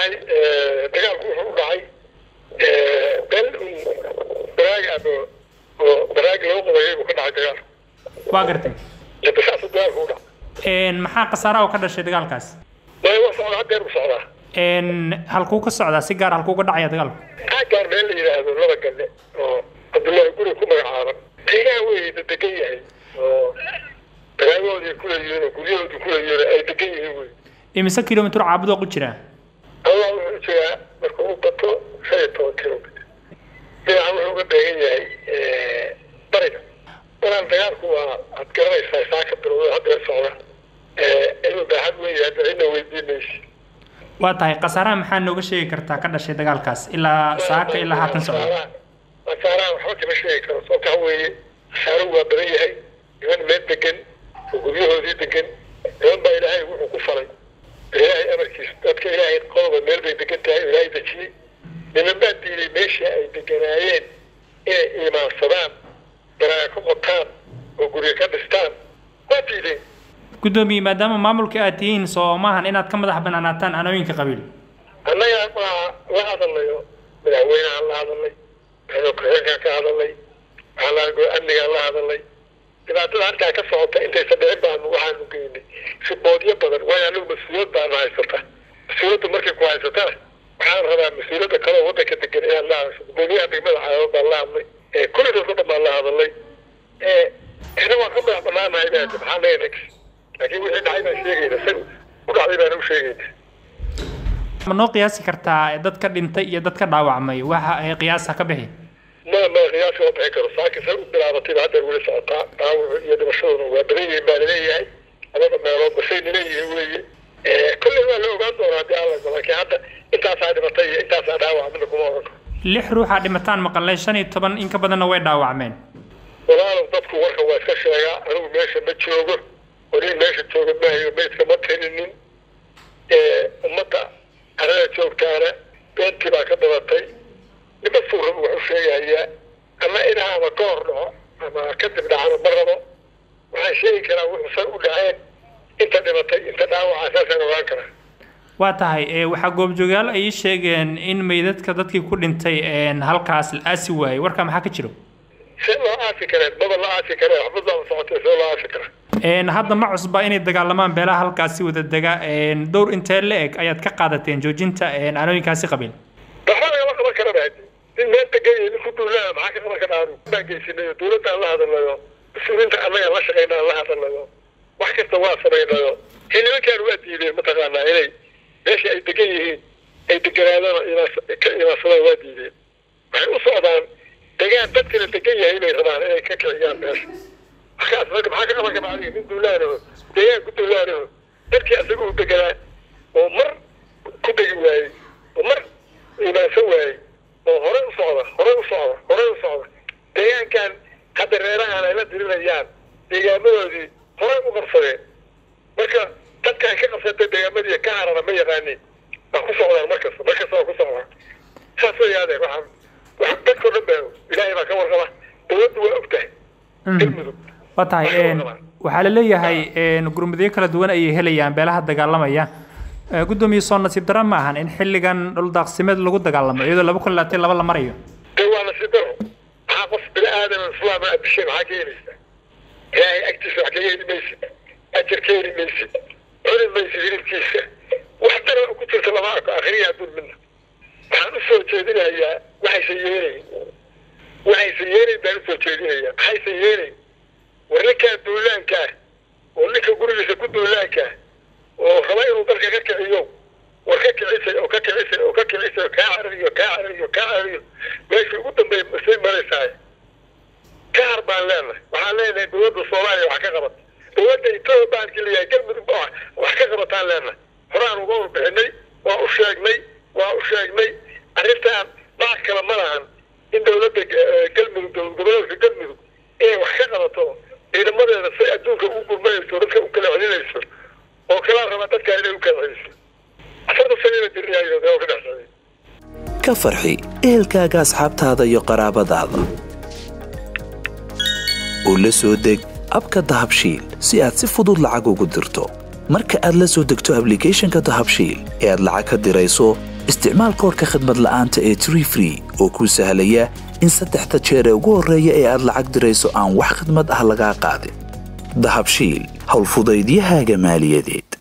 tahay dagaalku wuxuu u dhacay bel baraag ama oo baraag loo qabayay buu ka dhacay dagaal waa gartay saasuu dagaalku u dhacay maxaa khasaaraha oo ka dhashay dagaalkaas maya waa socdaa hadeer bu socdaa halkuu ka socdaa si gaar halkuu ka dhacaya dagaalku aagaan meel la yidhaahdo laba galle oo cabdullaahi guri ku magacaaban deegaan wey la degan yahay oo dagaagoodii kula yihiin oo guryahoodii kula yihiin ay degan yihiin wey imise kilomitr caabudoo ku jira allah wuxuu jiraa marka uu bato shan iyo toban kilomitr dhinaca wuxuu uga beegan yahay bariga walaan dagaalku waa ad garanaysaa saa ka bilowda hadeer socda inuu baaxad weyn yahay cidna weydiin maysi waa tahay khasaaraha maxaa nooga sheegi kartaa ka dhashay dagaalkaas ilaa saaka ilaa haatan socda khasaaraha waxba kama sheegi karo sababta waxa weeye khasaaruhu waa badan yahay niman meel degan oo guryahoodii degan niman baa ilaahay wuxuu ku falay ilaahay amarkiisa dadka ilaahay qodoba meel bay degan tahay oo ilaahay dejiyey niman baa diiday meesha ay deganaayeen inay iimaansadaan baraaga ka qotaan oo guryo ka dhistaan waa diideen guddoomiye maadaama maamulka aad tihiin soo maahan inaad ka madax banaanaataan anooyinka qabiil annaga waa la hadalayo madaxweynehaan la hadalay madaxweyne ku-xigeenkaan ka hadalay waxaa amnigaan la hadalay dhibaatada halkaa ka socota intaysan dhicin baanu waxaanu geynay riboodyo badan waayo anigu mas-uuliyad baanu haysata mas-uuliyadda markay ku haysatana waxaan rabaa mas-uuliyadda kaleo waddanka degan inaad la hadasho gudoomiyaha degmada caalamad baan la hadlay kulli dadka dhan baan la hadalay ina waan ka madax banaanahay baa maxaa leeyahay laakiin wixii dhacay baan sheegayna sag u dhacday baan u sheegayna ma noo qiyaasi kartaa dadka dhintay iyo dadka dhaawacmay waxa ay qiyaasa ka bixi ma ma qiyaasi ma bixin karo saaki say u bilaabatayba haddeer weli socotaa dhaawacu iyo dhimashaduna waa badan yihiin baa laleeyahay labada meelood basay laleeyihiin weeye kolley waa la ogaan doonaa haddii alla go laakiin hadda intaasaa dhimatay iyo intaasaa dhaawac midna kuma oran karo lix ruuxaa dhimataan maqalnay shan iyo toban in ka badanna way dhaawacmeen walaalow dadku warka waa iska sheegaa anigu meesha ma joogo weli meesha jooga maayo meydka ma tirinin ummadda arada joogtaana beentii baa ka dhalatay nima suurraba wax u sheegayaa ama inaa ama ka hor dhaco ama kadib dhacana ma rabo waxaan sheegi karaa wuxuusan u dhaceen inta dhimatay inta dhaawaca saasaan ogaan karaa waa tahay waxaa goobjoogayaal ay sheegeen in meydadka dadkii ku dhintay halkaas la aasi waayey warkaa maxaa ka jiro see loo aasi kareen maba la aasi kareen waxba baaba socotay see loo aasi karaa hadda ma cusba inay dagaalamaan beelaha halkaasi wada dega dhowr intee la eg ayaad ka qaadateen joojinta anooyinkaasi qabiil waxba lagama qaban karaba hadi nin meel degan iyo nin ku duulaa maxaa ka qaban karaa baan geysinayo dawladda aan la hadalayo mas-uuliinta annaga la shaqeyna aan la hadalayo wax kasta waa samaynayo ee nimankaan waa diideen mataqaanaa inay meesha ay degan yihiin ay deganaadaan ka imaansadaan waa diideen waxay u socdaan degaan dadkana degan yahay inay rabaan inay ka kiciyaan meesha markaas marka maxaa ka qaban karaa adiga nin duulaanaho deegaan ku duulaanaho dadkii asaga u deganaa oo mar ku degi waayey oo mar imaansan waayey oo horey u socda horey u socda horey u socda deegaankan hadda reerahan ay la dirinayaan deegaamadoodii horey u qabsadeen marka dadka ay ka qabsatay deegaamadii ka harana ma yaqaanin waa ku socdaan markasta markasta waa ku socdaan saas way yaadeen waxaan wax dadkao dhan baa ilaahay baa ka warqaba dawladdu waa og tahay galmudug waa tahay waxaa la leeyahay gurmudyo kala duwan ayay helayaan beelaha dagaalamaya guddoomiye soo nasiib daro ma ahan in xilligan dhuldaaqsimeed lagu dagaalamo iyadoo laba kun labaatan laba la marayo dee waa nasiib daro maxaa qof bini aadam islaam aad dishay maxaa ka helaysaa ilaahay agtiisa wax kaga heli maysid ajar ka heli maysid cuni maysid hilibkiisa wax dara ku jirta lama arko akhriya adduun midna waxaan u soo jeedinayaa waxaysan yeelayn waxaysan yeelayn baan usoo jeedinayaa maxaysan yeelayn war ninkaan duulaanka ah oo ninka gurigiisa ku duulaanka ah oo raba inuu dalka ka kiciyo war ka kicisay oo ka kicisay oo ka kicisay oo kaa carariyo kaa carariyo kaa carariyo meeshii ugu dambeey masay maraysaay ka har baan leenahay waxaan leenahay dowladda soomaaliya wax ka qabata dowladda etoobiya baankii leeyahay galmudug ba wax ka qabataan leenahay horaan uga warbixinay waa u sheegnay waa u sheegnay arrintaan dhac kale ma lahan in dowladda galmudug dowlad goboleedka galmudug inay wax ka qabato ciidamadeeda say adduunka u gurmayayso dadka u kala celinayso oo kala raba dadka inay u kala celiso afarta sanina diriyaayo dee oo ka dhexsaday ka farxi ehelkaaga asxaabtaada iyo qaraabadaada oo la soo deg abka dahabshiil si aad si fudud lacag ugu dirto marka aad la soo degto ablicathonka dahabshiil ee aad lacag ka dirayso isticmaal koorka khadmad la'aanta ee tree free oo kuu sahlaya in saddexda jeer ee ugu horreeya ee aad lacag dirayso aan wax khadmad ah lagaa qaadin dahabshiil howlfudaydiyahaaga maaliyadeed